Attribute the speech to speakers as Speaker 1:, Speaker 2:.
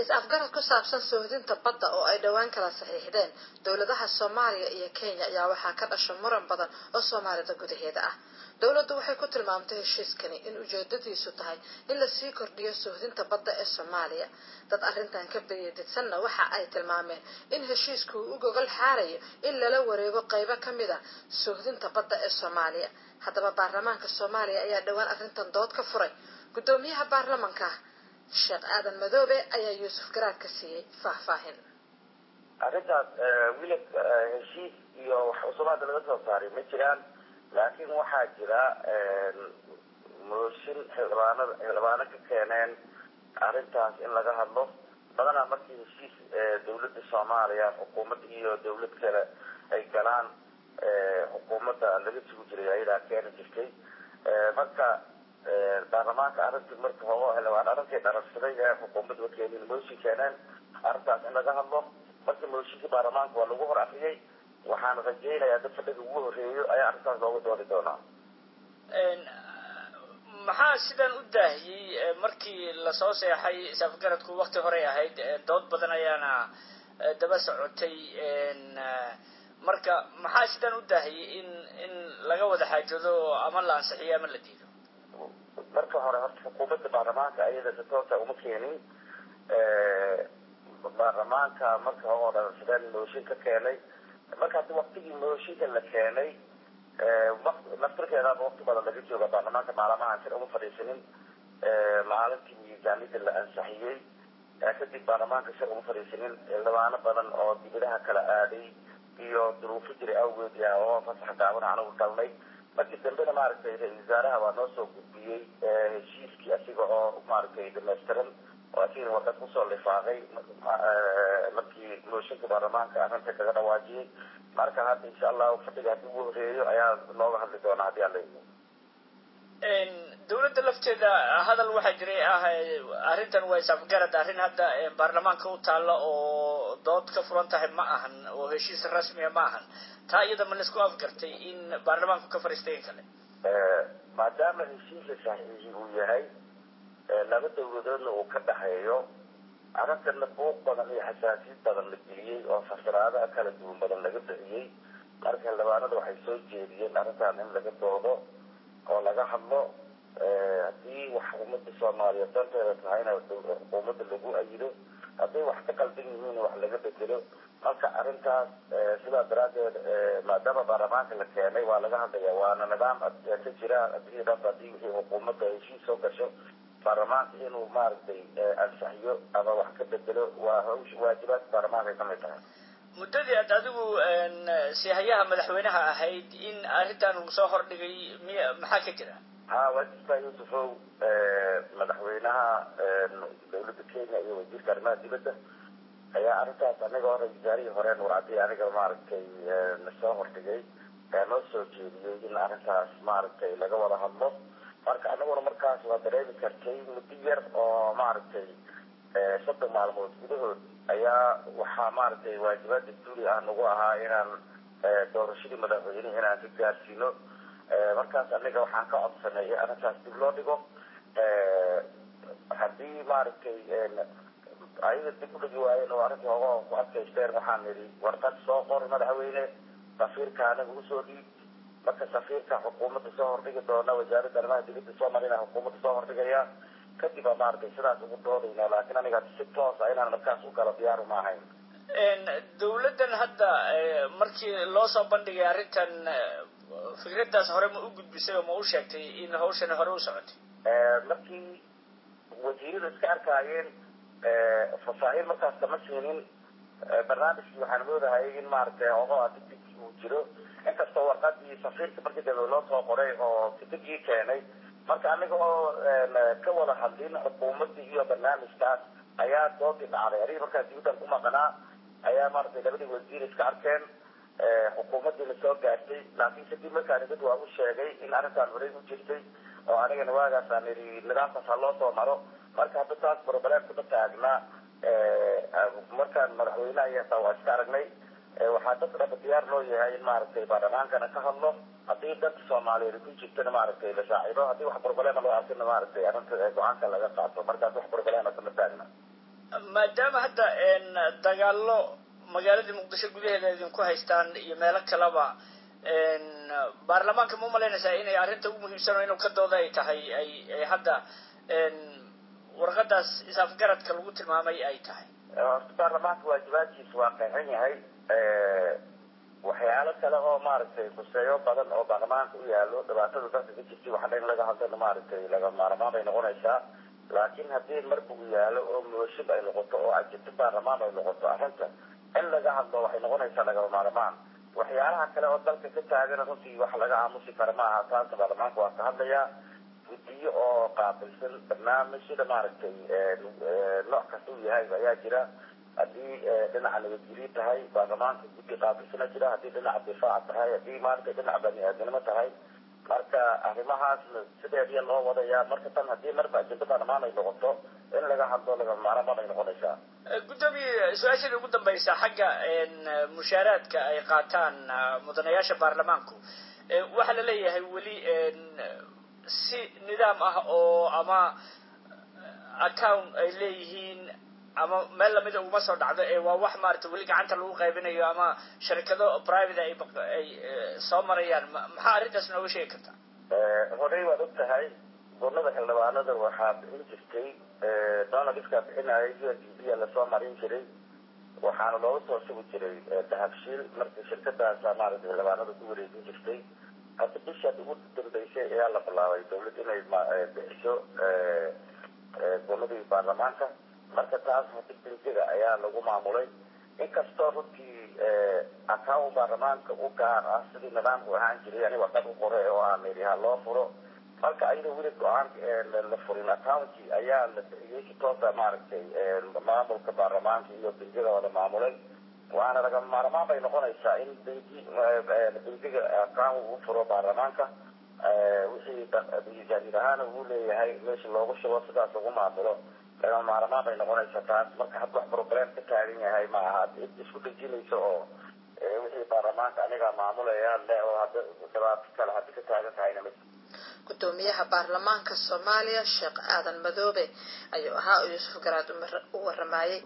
Speaker 1: is-afgarad ku saabsan sohdinta badda oo ay dhowaan kala saxiixdeen dowladaha soomaaliya iyo kenya ayaa waxaa ka dhasha muran badan oo soomaalida gudaheeda ah dowladdu waxay ku tilmaamtay heshiiskani in ujeedadiisu tahay in lasii kordhiyo sohdinta badda ee soomaaliya dad arrintan ka biyadidsanna waxa ay tilmaameen in heshiisku uu u gogol xaarayo in lala wareego qaybo ka mid a sohdinta badda ee soomaaliya haddaba baarlamaanka soomaaliya ayaa dhowaan arrintan dood ka furay guddoomiyaha baarlamanka sheekh aadan madoobe ayaa yuusuf garaad ka siiyey faahfaahin
Speaker 2: arrintaas wilib heshiis iyo wax cusubaada laga soo saaray ma jiraan laakiin waxaa jira mooshin xildhibaanada xildhibaano ka keeneen arrintaas in laga hadlo badanaa markii heshiis dawladda soomaaliya xukuumad iyo dawlad kale ay galaan xukuumadda laga sugi jiray ayadaa keeni jirtay marka baarlamaanka arrintii marka hogo xildhibaan arrinkay dhararsaday ee xukuumadda wakeenin mooshin keeneen arrintaas in laga hadlo marka mooshinkii baarlamaanka waa lagu hor afriyay waxaan rajaynayaa dad fadhiga ugu horeeyo ayaa arrintaas looga doodi doonaa
Speaker 3: maxaa sidan u daahiyey markii lasoo seexay isafgaradku wakti horey ahayd dood badan ayaana daba socotay marka maxaa sidan u daahiyey in in laga wada xaajoodo ama la ansixiyo ama la diido
Speaker 2: marka hore horta xukuumadda baarlamaanka ayada si toosa uma keenin baarlamaanka marka hore dhararsadeen mooshin ka keenay marka haddi waktigii mooshinka la keenay naftirkeedaaba wakti badan laga jooga baarlamaanka maalamahan sir uma fadhiisanin maalintii miisaanida la ansixiyey kadib baarlamaanka sir uma fadhiisanin xildhibaano badan oo dibadaha kala aaday iyo duruufo jiray awgeed ya oo fasax gaaban anagu galnay markii dambena maaragtay ra-isul wasaaraha waa noo soo gudbiyey heshiiskii asiga oo maaragtay dhamaystiran oo asigana warqad kusoo lifaaqay markii mooshinka baarlamaanka arrinta kaga dhawaajiyey marka hadda insha allahu fadhiga haddii ugu horeeyo ayaa looga hadli doonaa haddii alla idmo
Speaker 3: dawladda lafteeda hadal waxaa jiray ah arrintan waa isafgarad arrin hadda baarlamaanka u taalla oo dood ka furan tahay ma ahan oo heshiis rasmiya ma ahan taa iyada ma laisku afgartay in baarlamaanku ka fariistay in kale
Speaker 2: maadaama heshiiska saxiixi uu yahay laba dawladoodna uu ka dhaxeeyo arrintana buuq badan iyo xasaasiyad badan la geliyey oo fasiraadaha kala duwan badan laga bixiyey marka xildhibaanada waxay soo jeediyeen arrintan in laga doodo oo laga hadlo haddii wax umada soomaaliyeed danteeda tahayna xukuumadda lagu ayido hadday wax ka qaldan yihiin wax laga bedelo marka arrintaas sidaa daraadeed maadaama baarlamaanka la keenay waa laga hadlaya waana nidaam ka jira adii dhanba hadii wixii xukuumadda heshiis soo gasho baarlamaanka inuu maaragtay ansaxiyo ama wax ka bedelo waa hawsh waajibaadka baarlamaanka ay kamid tahay
Speaker 3: muddadii aad adigu sihayaha madaxweynaha ahayd in arrintan uu soo hordhigay miy maxaa ka jira
Speaker 2: ha waa jirtaa yuusufow madaxweynaha dawladda kenya iyo wasiirka arrimaha dibadda ayaa arrintaas aniga hore wasaarihii hore nuurcadii aniga maaragtay nasoo hordhigay noo soo jeediyey in arrintaas maaragtay laga wada hadlo marka anaguna markaas waa dareemi kartay muddo yar oo maaragtay soddon maalmood gudahood ayaa waxaa maaragtay waajibaad dastuuri ah nagu ahaa inaan doorashadii madaxweyne inaan ka gaarsiino markaas aniga waxaan ka codsanay in arrintaas dib loo dhigo haddii maaragtay ayaga dib u dhigi waayeen oo arrinta hogo ku adkaysteen waxaan nidhi warqad soo qor madaxweyne safiirka anaga usoo dhiib marka safiirka xukuumadda soo hordhigi doona wasaaradda arrimaha dibadda soo marina xukuumadda soo hordhigaya kadib aa maaragtay sidaas ugu doodayna laakiin aniga si toosa inaan markaas u galo diyaaru ma ahayn
Speaker 3: dawladdan hadda markii loo soo bandhigay arrintan fikraddaas hore ma u gudbisay oo ma u sheegtay in hawshani hore u socotay
Speaker 2: markii wasiirada iska arkaayeen fasaaxiil markaas kama siinin barnaamijkii waxaan moodahay in maaragtay hogo degdeg uu jiro inkastoo warqadii safiirka markii dambe loo soo qoray oo degdegii keenay marka aniga oo ka wada hadlin xukuumadii iyo barnaamijkaas ayaa doodii dhacday aniga markaas dibaddan ku maqnaa ayaa maaragtay labadii wasiir iska arkeen xukuumadiina soo gaartay laakiin kadib markaan dad waa u sheegay in arrintaan horey u jirtay oo anigana waagaasaan idhi nidaamkaas ha loo soo maro marka hadda taas broblem kuma taagnaa markaan madaxweynaha iyo hataa waa iska aragnay waxaa dadka dhaba diyaar loo yahay in maaragtay baarlamaankana ka hadlo haddii dadka soomaaliyeed ku jirtana maaragtay la shaacido haddii wax problema loo arkina maaragtay arrinta go-aanka laga qaato markaas wax problema kama taagna
Speaker 3: maadaama hadda dagaalo magaaladii muqdisho gudaheeda idinku haystaan iyo meelo kaleba baarlamaanka ma umalaynaysaa inay arrinta ugu muhiimsan oo inuu ka dooda ay tahay ay ay hadda warqadaas isafgaradka lagu tilmaamay ay tahay
Speaker 2: horta baarlamaanka waajibaadkiisa waa qeexan yahay waxyaalo kale oo maaragtay kuseeyo badan oo baarlamaanka u yaalo dhibaatada dalka ka jirtay waxaa in laga hadlana maaragtay laga maarmaan bay noqonaysaa laakiin haddii marba uu yaalo oo mooshin ay noqoto oo ajirto baarlamaan ay noqoto arrinta in laga hadlo waxay noqonaysaa lagama maarmaan waxyaalaha kale oo dalka ka taagan runtii wax laga aamusi kara maaha taasa baarlamaanka waa ka hadlayaa guddiyo oo qaabilsan barnaamij sida maaragtay nooc kasta uu yahay ayaa jira haddii dhinaca nabadgelyo tahay baarlamaanka guddi qaabilsana jira haddii dhinaca difaac tahay haddii maaragtay dhinaca bani-aadnimo tahay marka arrimahaasna sideediya loo wadayaa marka tan haddii marba ajenda baarlamaan ay noqoto in laga hadlo lagama maarmaan ay noqonaysaa
Speaker 3: guddoomiye su-aashada ugu dambaysa xagga mushaaraadka ay qaataan mudanayaasha baarlamaanku waxaa la leeyahay weli si nidaam ah oo ama account ay leeyihiin ama meel lamida uguma soo dhacdo ee waa wax maarata weli gacanta lagu qaybinayo ama sharikado private ay ay soo marayaan maxaa arrintaas nooga sheegi kartaa
Speaker 2: horey waad og tahay gurnada xildhibaanada waxaa bixin jirtay donaldiskaa bixinayay u n d b lasoo marin jiray waxaana looga soo sugi jiray dahabshiil markii shirkadaasa maaragtay xildhibaanada ku wareejin jirtay hadda bishaad ugu dambeysay ayaa la bilaabay dawlad inay bixiso gurnadii baarlamaanka marka taas hadi benjiga ayaa lagu maamulay inkastoo runtii account baarlamaanka u gaar ah sidii nidaamku ahaan jiray ani warqad u qore oo aan idhi ha loo furo marka ayadoo weli go-aanka la furin accounti ayaa la bixiyey si toosa maaragtay maamulka baarlamaanka iyo benjiga wada maamulay waana laga maarmaan bay noqonaysaa in benji benjiga account uu furo baarlamaanka wixii miisaaniyad ahaana uu leeyahay meesha loogu shubo sidaas lagu maamulo lagama maarmaan bay noqonaysaa taas marka hadda wax problem ka taagan yahay ma aha cid isku dhejinayso oo wixii baarlamaanka aniga maamulaya le oo hadda dhibaato kale hadda ka taagan tahayna ma
Speaker 1: gudoomiyaha baarlamaanka soomaaliya sheekh aadan madoobe ayuu ahaa oo yuusuf garaad u waramayay